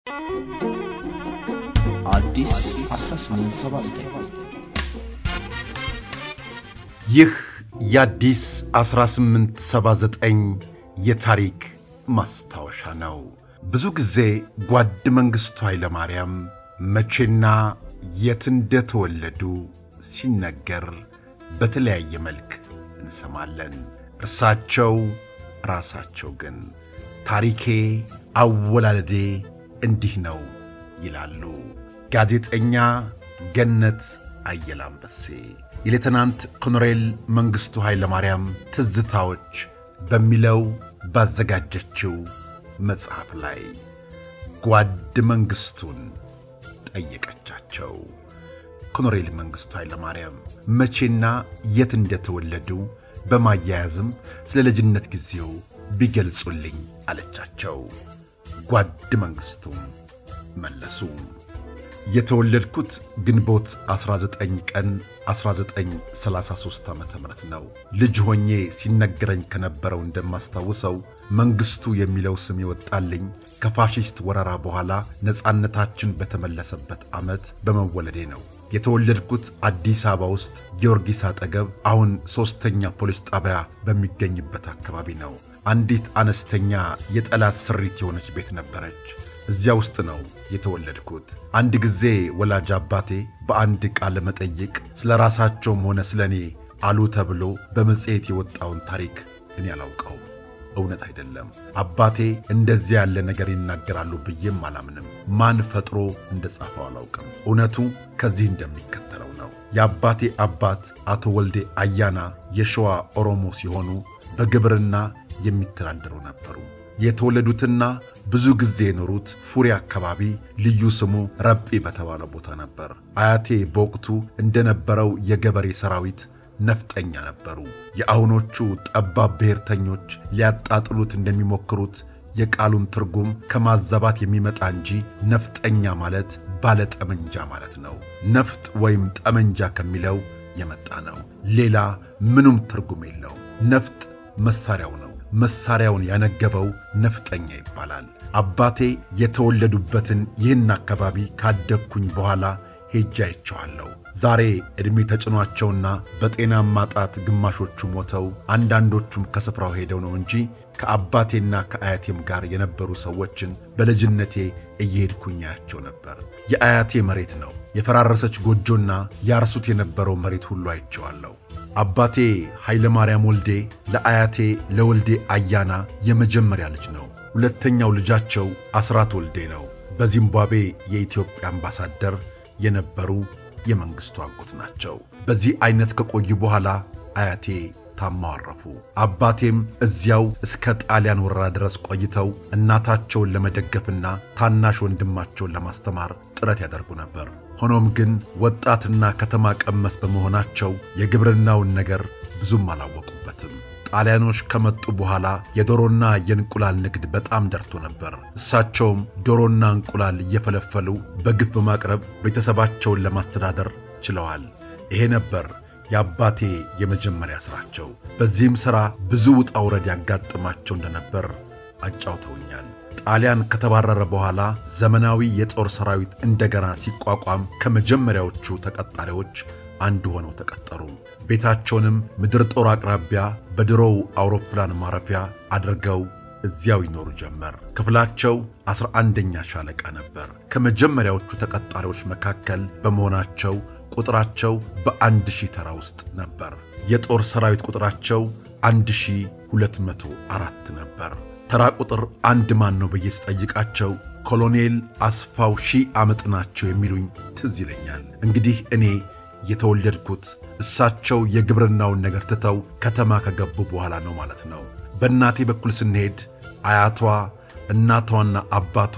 አዲስ 1879 ይህ የአዲስ 1879 የታሪክ ማስታወሻ ነው። ብዙ ጊዜ ጓድ መንግሥቱ ኃይለማርያም መቼና የት እንደተወለዱ ሲነገር በተለያየ መልክ እንሰማለን። እርሳቸው ራሳቸው ግን ታሪኬ አወላለዴ እንዲህ ነው ይላሉ። ጋዜጠኛ ገነት አየለ አንበሴ የሌተናንት ኮሎኔል መንግሥቱ ኃይለማርያም ትዝታዎች በሚለው ባዘጋጀችው መጽሐፍ ላይ ጓድ መንግሥቱን ጠየቀቻቸው። ኮሎኔል መንግሥቱ ኃይለማርያም መቼና የት እንደተወለዱ በማያያዝም ስለ ልጅነት ጊዜው ቢገልጹልኝ አለቻቸው። ጓድ መንግሥቱም መለሱ። የተወለድኩት ግንቦት 19 ቀን 1933 ዓ ም ነው። ልጅ ሆኜ ሲነገረኝ ከነበረው እንደማስታውሰው መንግሥቱ የሚለው ስም ይወጣልኝ ከፋሺስት ወረራ በኋላ ነፃነታችን በተመለሰበት ዓመት በመወለዴ ነው። የተወለድኩት አዲስ አበባ ውስጥ ጊዮርጊስ አጠገብ አሁን ሦስተኛ ፖሊስ ጣቢያ በሚገኝበት አካባቢ ነው። አንዲት አነስተኛ የጠላት ስሪት የሆነች ቤት ነበረች። እዚያ ውስጥ ነው የተወለድኩት። አንድ ጊዜ ወላጅ አባቴ በአንድ ቃለ መጠይቅ ስለ ራሳቸውም ሆነ ስለ እኔ አሉ ተብሎ በመጽሔት የወጣውን ታሪክ እኔ አላውቀውም። እውነት አይደለም። አባቴ እንደዚያ ያለ ነገር ይናገራሉ ብዬም አላምንም። ማን ፈጥሮ እንደ ጻፈው አላውቅም። እውነቱ ከዚህ እንደሚከተለው ነው። የአባቴ አባት አቶ ወልዴ አያና የሸዋ ኦሮሞ ሲሆኑ በግብርና የሚተዳደሩ ነበሩ። የተወለዱትና ብዙ ጊዜ የኖሩት ፉሪ አካባቢ ልዩ ስሙ ረጲ በተባለ ቦታ ነበር። አያቴ በወቅቱ እንደነበረው የገበሬ ሰራዊት ነፍጠኛ ነበሩ። የአሁኖቹ ጠባብ ብሔርተኞች ሊያጣጥሉት እንደሚሞክሩት የቃሉን ትርጉም ከማዛባት የሚመጣ እንጂ ነፍጠኛ ማለት ባለ ጠመንጃ ማለት ነው። ነፍጥ ወይም ጠመንጃ ከሚለው የመጣ ነው። ሌላ ምኑም ትርጉም የለውም። ነፍጥ መሳሪያው ነው። መሳሪያውን ያነገበው ነፍጠኛ ይባላል። አባቴ የተወለዱበትን ይህን አካባቢ ካደግኩኝ በኋላ ሄጄ አይቼዋለሁ። ዛሬ ዕድሜ ተጭኗቸውና በጤና ማጣት ግማሾቹ ሞተው አንዳንዶቹም ከስፍራው ሄደው ነው እንጂ ከአባቴና ከአያቴም ጋር የነበሩ ሰዎችን በልጅነቴ እየሄድኩኝ አያቸው ነበር። የአያቴ መሬት ነው። የፈራረሰች ጎጆና ያርሱት የነበረው መሬት ሁሉ አይቼዋለሁ። አባቴ ኃይለ ማርያም ወልዴ ለአያቴ ለወልዴ አያና የመጀመሪያ ልጅ ነው። ሁለተኛው ልጃቸው አስራት ወልዴ ነው። በዚምባብዌ የኢትዮጵያ አምባሳደር የነበሩ የመንግሥቱ አጎት ናቸው። በዚህ ዐይነት ከቆዩ በኋላ አያቴ ታመው አረፉ። አባቴም እዚያው እስከ ጣሊያን ወረራ ድረስ ቆይተው እናታቸውን ለመደገፍና ታናሽ ወንድማቸውን ለማስተማር ጥረት ያደርጉ ነበር። ሆኖም ግን ወጣትና ከተማ ቀመስ በመሆናቸው የግብርናውን ነገር ብዙም አላወቁበትም። ጣሊያኖች ከመጡ በኋላ የዶሮና የእንቁላል ንግድ በጣም ደርቶ ነበር። እሳቸውም ዶሮና እንቁላል እየፈለፈሉ በግፍ በማቅረብ ቤተሰባቸውን ለማስተዳደር ችለዋል። ይሄ ነበር የአባቴ የመጀመሪያ ሥራቸው። በዚህም ሥራ ብዙ ውጣ ውረድ ያጋጥማቸው እንደነበር አጫውተውኛል። ጣሊያን ከተባረረ በኋላ ዘመናዊ የጦር ሰራዊት እንደገና ሲቋቋም ከመጀመሪያዎቹ ተቀጣሪዎች አንዱ ሆነው ተቀጠሩ። ቤታቸውንም ምድር ጦር አቅራቢያ በድሮው አውሮፕላን ማረፊያ አድርገው እዚያው ይኖሩ ጀመር። ክፍላቸው ዐሥራ አንደኛ ሻለቃ ነበር። ከመጀመሪያዎቹ ተቀጣሪዎች መካከል በመሆናቸው ቁጥራቸው በአንድ ሺህ ተራ ውስጥ ነበር። የጦር ሰራዊት ቁጥራቸው አንድ ሺህ ሁለት መቶ አራት ነበር። ተራ ቁጥር አንድ ማን ነው ብዬ ስጠይቃቸው ኮሎኔል አስፋው ሺህ ዓመት ናቸው የሚሉኝ ትዝ ይለኛል። እንግዲህ እኔ የተወለድኩት እሳቸው የግብርናውን ነገር ትተው ከተማ ከገቡ በኋላ ነው ማለት ነው። በእናቴ በኩል ስንሄድ አያቷ፣ እናቷና አባቷ፣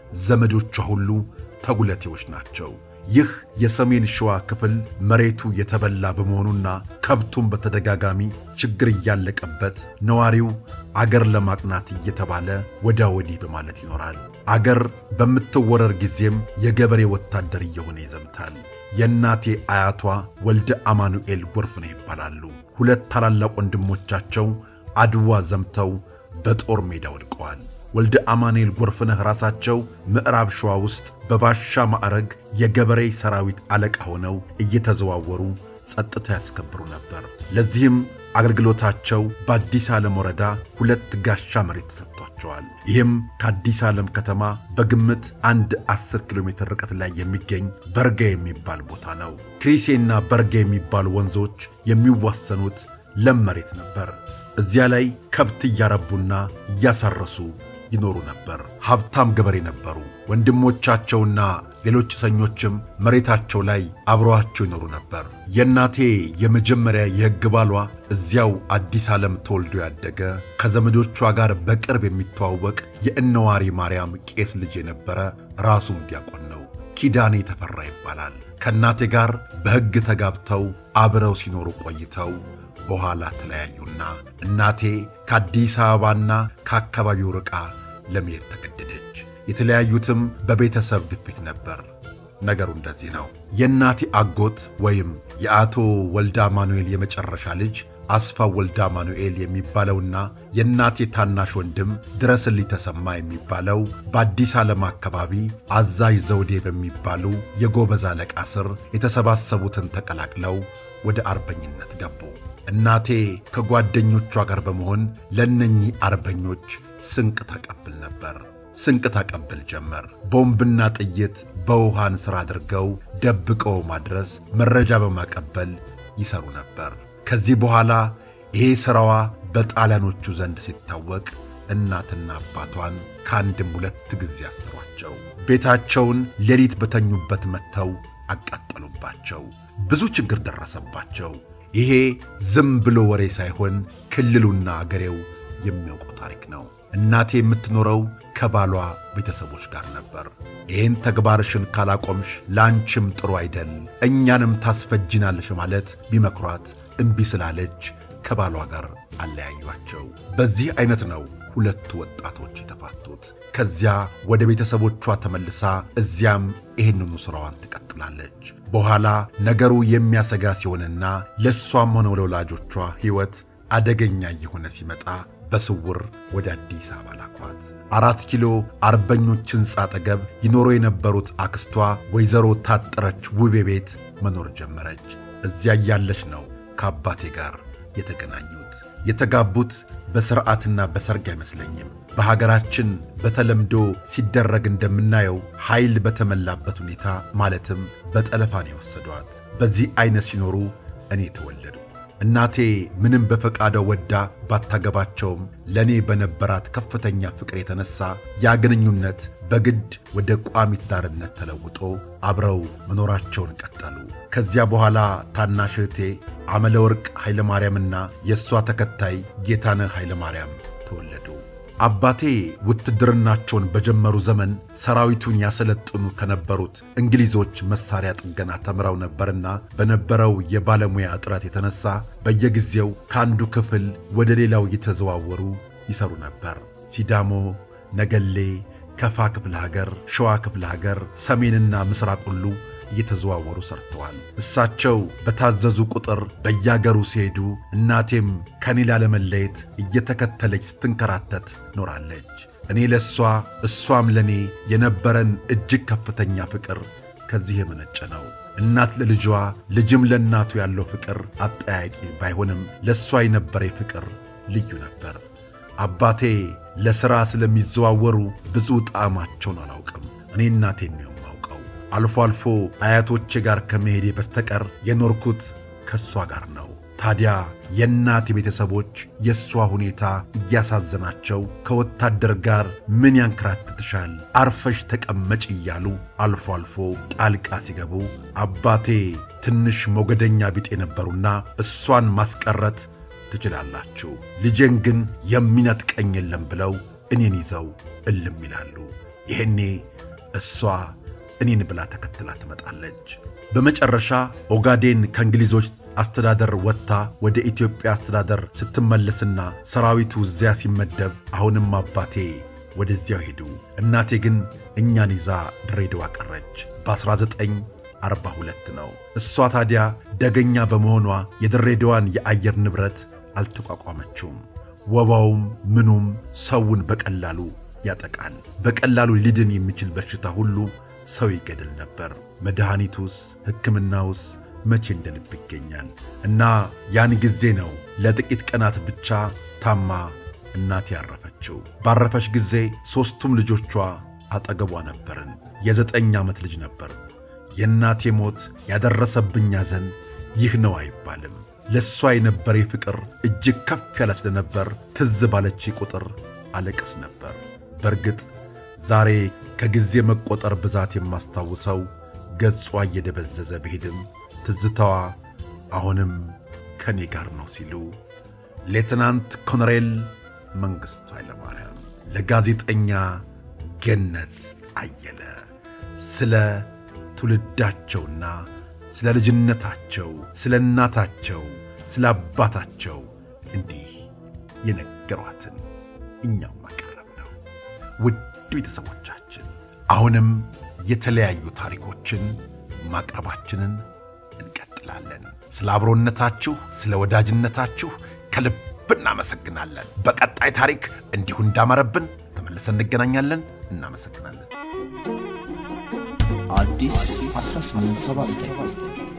ዘመዶቿ ሁሉ ተጉለቴዎች ናቸው። ይህ የሰሜን ሸዋ ክፍል መሬቱ የተበላ በመሆኑና ከብቱም በተደጋጋሚ ችግር እያለቀበት ነዋሪው አገር ለማቅናት እየተባለ ወዳ ወዲህ በማለት ይኖራል። አገር በምትወረር ጊዜም የገበሬ ወታደር እየሆነ ይዘምታል። የእናቴ አያቷ ወልደ አማኑኤል ጎርፍነህ ይባላሉ። ሁለት ታላላቅ ወንድሞቻቸው አድዋ ዘምተው በጦር ሜዳ ወድቀዋል። ወልደ አማኑኤል ጎርፍነህ ራሳቸው ምዕራብ ሸዋ ውስጥ በባሻ ማዕረግ የገበሬ ሰራዊት አለቃ ሆነው እየተዘዋወሩ ጸጥታ ያስከብሩ ነበር። ለዚህም አገልግሎታቸው በአዲስ ዓለም ወረዳ ሁለት ጋሻ መሬት ተሰጥቷቸዋል። ይህም ከአዲስ ዓለም ከተማ በግምት አንድ 10 ኪሎ ሜትር ርቀት ላይ የሚገኝ በርጋ የሚባል ቦታ ነው። ክሪሴና በርጋ የሚባሉ ወንዞች የሚዋሰኑት ለም መሬት ነበር። እዚያ ላይ ከብት እያረቡና እያሳረሱ ይኖሩ ነበር። ሀብታም ገበሬ ነበሩ። ወንድሞቻቸውና ሌሎች እስረኞችም መሬታቸው ላይ አብረዋቸው ይኖሩ ነበር። የእናቴ የመጀመሪያ የሕግ ባሏ እዚያው አዲስ ዓለም ተወልዶ ያደገ ከዘመዶቿ ጋር በቅርብ የሚተዋወቅ የእነዋሪ ማርያም ቄስ ልጅ የነበረ ራሱም ዲያቆን ነው። ኪዳኔ ተፈራ ይባላል። ከእናቴ ጋር በሕግ ተጋብተው አብረው ሲኖሩ ቆይተው በኋላ ተለያዩና እናቴ ከአዲስ አበባና ከአካባቢው ርቃ ለመሄድ ተገደደች። የተለያዩትም በቤተሰብ ግፊት ነበር። ነገሩ እንደዚህ ነው። የእናቴ አጎት ወይም የአቶ ወልደ አማኑኤል የመጨረሻ ልጅ አስፋው ወልደ አማኑኤል የሚባለውና የእናቴ ታናሽ ወንድም ድረስልኝ ተሰማ የሚባለው በአዲስ ዓለም አካባቢ አዛዥ ዘውዴ በሚባሉ የጎበዝ አለቃ ስር የተሰባሰቡትን ተቀላቅለው ወደ አርበኝነት ገቡ። እናቴ ከጓደኞቿ ጋር በመሆን ለእነኚህ አርበኞች ስንቅ ታቀብል ነበር። ስንቅ ታቀብል ጀመር። ቦምብና ጥይት በውሃን ሥራ አድርገው ደብቀው ማድረስ፣ መረጃ በማቀበል ይሰሩ ነበር። ከዚህ በኋላ ይሄ ሥራዋ በጣሊያኖቹ ዘንድ ሲታወቅ እናትና አባቷን ከአንድም ሁለት ጊዜ አሰሯቸው። ቤታቸውን ሌሊት በተኙበት መጥተው አቃጠሉባቸው። ብዙ ችግር ደረሰባቸው። ይሄ ዝም ብሎ ወሬ ሳይሆን ክልሉና አገሬው የሚያውቀው ታሪክ ነው። እናቴ የምትኖረው ከባሏ ቤተሰቦች ጋር ነበር። ይህን ተግባርሽን ካላቆምሽ ለአንቺም ጥሩ አይደል፣ እኛንም ታስፈጅናለሽ ማለት ቢመክሯት እምቢ ስላለች ከባሏ ጋር አለያዩአቸው። በዚህ ዐይነት ነው ሁለቱ ወጣቶች የተፋቱት። ከዚያ ወደ ቤተሰቦቿ ተመልሳ እዚያም ይህንኑ ሥራዋን ትቀጥላለች። በኋላ ነገሩ የሚያሰጋ ሲሆንና ለእሷም ሆነ ለወላጆቿ ሕይወት አደገኛ እየሆነ ሲመጣ በስውር ወደ አዲስ አበባ ላኳት። አራት ኪሎ አርበኞች ሕንፃ አጠገብ ይኖሩ የነበሩት አክስቷ ወይዘሮ ታጠረች ውቤ ቤት መኖር ጀመረች። እዚያ እያለች ነው ከአባቴ ጋር የተገናኙት። የተጋቡት በሥርዓትና በሰርግ አይመስለኝም። በሀገራችን በተለምዶ ሲደረግ እንደምናየው ኃይል በተመላበት ሁኔታ ማለትም በጠለፋ ነው የወሰዷት። በዚህ ዐይነት ሲኖሩ እኔ ተወለዱ። እናቴ ምንም በፈቃደው ወዳ ባታገባቸውም ለእኔ በነበራት ከፍተኛ ፍቅር የተነሣ ያ ግንኙነት በግድ ወደ ቋሚ ትዳርነት ተለውጦ አብረው መኖራቸውን ቀጠሉ። ከዚያ በኋላ ታናሽ እህቴ አመለ ወርቅ ኃይለ ማርያምና የእሷ ተከታይ ጌታነህ ኃይለ ማርያም ተወለዱ። አባቴ ውትድርናቸውን በጀመሩ ዘመን ሰራዊቱን ያሰለጥኑ ከነበሩት እንግሊዞች መሳሪያ ጥገና ተምረው ነበርና በነበረው የባለሙያ እጥረት የተነሳ በየጊዜው ከአንዱ ክፍል ወደ ሌላው እየተዘዋወሩ ይሰሩ ነበር። ሲዳሞ፣ ነገሌ፣ ከፋ ክፍለ ሀገር፣ ሸዋ ክፍለ ሀገር፣ ሰሜንና ምስራቅ ሁሉ እየተዘዋወሩ ሰርተዋል። እሳቸው በታዘዙ ቁጥር በያገሩ ሲሄዱ እናቴም ከኔ ላለመለየት እየተከተለች ስትንከራተት ኖራለች። እኔ ለእሷ እሷም ለእኔ የነበረን እጅግ ከፍተኛ ፍቅር ከዚህ የመነጨ ነው። እናት ለልጇ ልጅም ለእናቱ ያለው ፍቅር አጠያቂ ባይሆንም ለእሷ የነበረ ፍቅር ልዩ ነበር። አባቴ ለሥራ ስለሚዘዋወሩ ብዙ ጣዕማቸውን አላውቅም። እኔ እናቴን ነው የማውቀው። አልፎ አልፎ አያቶቼ ጋር ከመሄዴ በስተቀር የኖርኩት ከእሷ ጋር ነው። ታዲያ የእናቴ ቤተሰቦች የእሷ ሁኔታ እያሳዘናቸው ከወታደር ጋር ምን ያንከራትትሻል፣ አርፈሽ ተቀመጭ እያሉ አልፎ አልፎ ጣልቃ ሲገቡ አባቴ ትንሽ ሞገደኛ ቢጤ ነበሩና እሷን ማስቀረት ትችላላችሁ፣ ልጄን ግን የሚነጥቀኝ የለም ብለው እኔን ይዘው እልም ይላሉ። ይሄኔ እሷ እኔን ብላ ተከትላ ትመጣለች። በመጨረሻ ኦጋዴን ከእንግሊዞች አስተዳደር ወጥታ ወደ ኢትዮጵያ አስተዳደር ስትመለስና ሰራዊቱ እዚያ ሲመደብ አሁንም አባቴ ወደዚያው ሄዱ። እናቴ ግን እኛን ይዛ ድሬዳዋ ቀረች። በ1942 ነው። እሷ ታዲያ ደገኛ በመሆኗ የድሬዳዋን የአየር ንብረት አልተቋቋመችውም። ወባውም ምኑም ሰውን በቀላሉ ያጠቃል። በቀላሉ ሊድን የሚችል በሽታ ሁሉ ሰው ይገድል ነበር። መድኃኒቱስ ሕክምናውስ መቼ እንደ ልብ ይገኛል? እና ያን ጊዜ ነው ለጥቂት ቀናት ብቻ ታማ እናቴ ያረፈችው። ባረፈች ጊዜ ሦስቱም ልጆቿ አጠገቧ ነበርን። የዘጠኝ ዓመት ልጅ ነበር። የእናቴ ሞት ያደረሰብኝ ሐዘን ይህ ነው አይባልም። ለእሷ የነበረ ፍቅር እጅግ ከፍ ያለ ስለነበር ትዝ ባለች ቁጥር አለቅስ ነበር። በእርግጥ ዛሬ ከጊዜ መቆጠር ብዛት የማስታውሰው ገጿ እየደበዘዘ ብሄድም ትዝታዋ አሁንም ከእኔ ጋር ነው ሲሉ ሌትናንት ኮሎኔል መንግሥቱ ኃይለማርያም ለጋዜጠኛ ገነት አየለ ስለ ትውልዳቸውና ስለ ልጅነታቸው፣ ስለ እናታቸው፣ ስለ አባታቸው እንዲህ የነገሯትን እኛም ማቀረብ ነው። ውድ ቤተሰቦቻችን አሁንም የተለያዩ ታሪኮችን ማቅረባችንን እንቀጥላለን። ስለ አብሮነታችሁ፣ ስለ ወዳጅነታችሁ ከልብ እናመሰግናለን። በቀጣይ ታሪክ እንዲሁ እንዳማረብን ተመልሰን እንገናኛለን። እናመሰግናለን። አዲስ 1879